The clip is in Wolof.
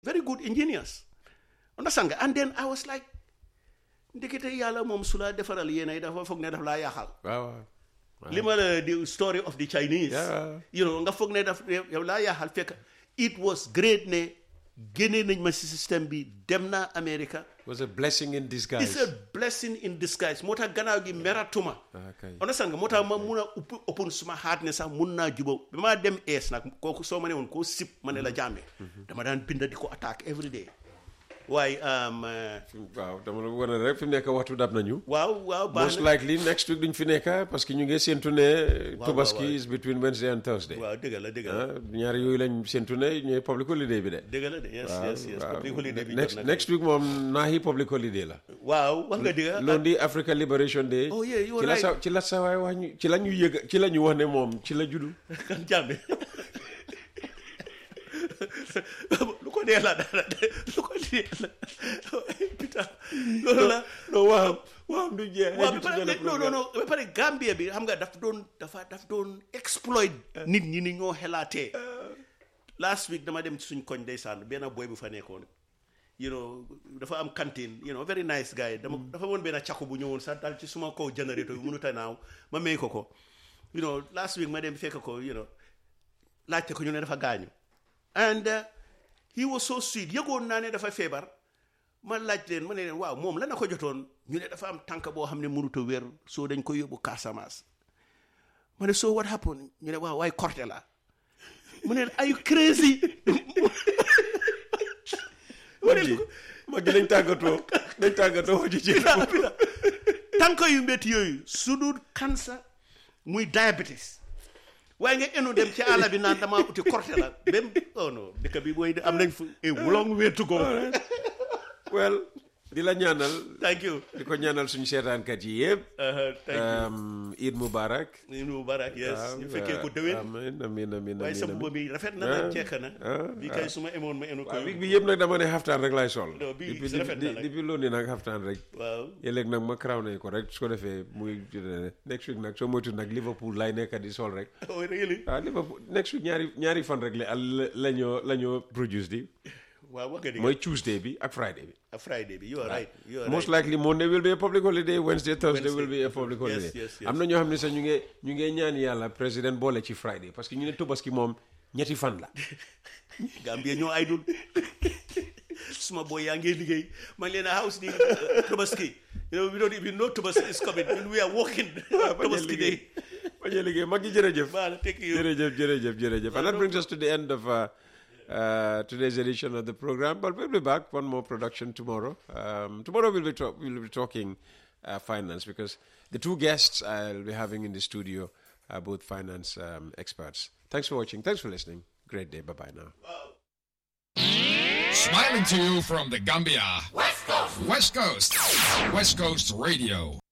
very good engineers understand nga and then I was like ndekete yàlla moom su la defaral yéenay dafa foog ne daf laa yaaxal waaw waaw. li ma la the story of the Chinese Yeah. you know nga foog ne daf yow laa yaaxal fekk it was great ne génne nañ ma si système bi dem naa America It was a blessing in disguise. it's a blessing in disguise moo tax gannaaw gi meratuma Okay. understand nga moo tax ma mun a upp open suma xaat ne sax mun naa juba ba maa dem ees nag kooku soo ma ne woon koo sip ma ne la jàmme dama daan binda di ko attaque every day waaye um, uh, waaw dama la wane rek fi mu nekk waxtu dab nañu. waaw waaw baax most na likely next week duñ fi nekk parce que ñu ngi séntu ne. waaw, Tobaski waaw. is between Wednesday and Thursday. waaw dëgg la dëgg la ah ñaari yooyu lañ séntu ne ñooy public holiday bi de. dëgg la de yes waaw yes yes waaw. public holiday bi next jot na next week moom naahi public holiday la. waaw wax nga dëgg lundi Africa Liberation Day. Oh, yeah, you ci were la sa right. ci la sa waay wax ñu ci la ñu yëg ci la ñu wax ne moom ci la juddu. kan jàmme lu ko dee la dara lu ko dee la putain loolu la non waaw waaw du jeex. waaw ba pare non non non ba pare Gambia bi xam nga daf doon dafa daf doon exploit nit ñi ni ñoo xelaatee last week dama dem ci suñ koñ ndeysaan benn boy bu fa nekkoon you know dafa am cantine you know very nice guy dama dafa woon benn càkku bu ñëwoon sax dal ci suma kaw générateur bi mënut a naaw ma may ko ko you know last week ma dem fekk ko you know laajte ko ñu ne dafa gaañu and uh, he was so sweet yëgoon naa ne dafa feebar ma laaj leen ma ne leen waaw moom la na ko jotoon ñu ne dafa am tànk boo xam ne mënut a wér soo dañ ko yóbbu Casamance ma ne so what happened ñu ne waaw waaye korte la mu ne are you crazy ma ne ko ma gi nañ tàggatoo nañ tàggatoo ci ci pita pita tànk yu métti yooyu su dul cancer muy diabetes waaye nga enu dem ci àll bi naan damaa uti korte la même oh non dëkk bi booy am nañ fu a long way to go well di la ñaanal thank you di ko ñaanal suñu seetaankat yi yëpp Uh, thank you um, Eid Mubarak ñu nu barak yes waaw, ñu fekkee ko déwén amiin amiin amiin waaye sa amiin mbubb bi rafet na Ah, nag jekk na ah, bi kay su ma emoon ma enu ko waaw week bi yëpp nag dama ne xaftaan rek laay sol Non, bii depuis rafet na nag. depuis loolu nag xaftaan rek waaw yëleeg nag ma crown ko rek su ko defee muy next week nag soo moytu nag Liverpool lay nekk di sol rek oh really waaw Liverpool next week ñaari ñaari fan rek la la ñoo la ñoo produce di waaw wax nga dëgg mooy Tuesday bi ak Friday bi a Friday bi you are right you are most right likely Monday will be a public holiday Wednesday Thursday Wednesday. will be a public Yes, holiday yes, yes. am na ñoo xam ne sax ñu ngi ñu ngi ñaan yàlla président boole ci Friday parce que ñu ne Tobaski moom ñetti fan la Gambia ñoo ay dul suma boy yaa ngi liggéey ma ngi leen a house ni Tobaski you know we don't even know Tobaski is coming when we are working Tobaski day bañ a liggéey mag yi jërëjëf Well, thank you. jërëjëf jërëjëf jërëjëf and that brings us to the end of uh, uh, today's edition of the program but we'll be back one more production tomorrow um, tomorrow we'll be, talk- we'll be talking uh, finance because the two guests I'll be having in the studio are both finance um, experts thanks for watching thanks for listening great day bye bye now Smiling to you from the Gambia. West Coast. West Coast. West Coast Radio.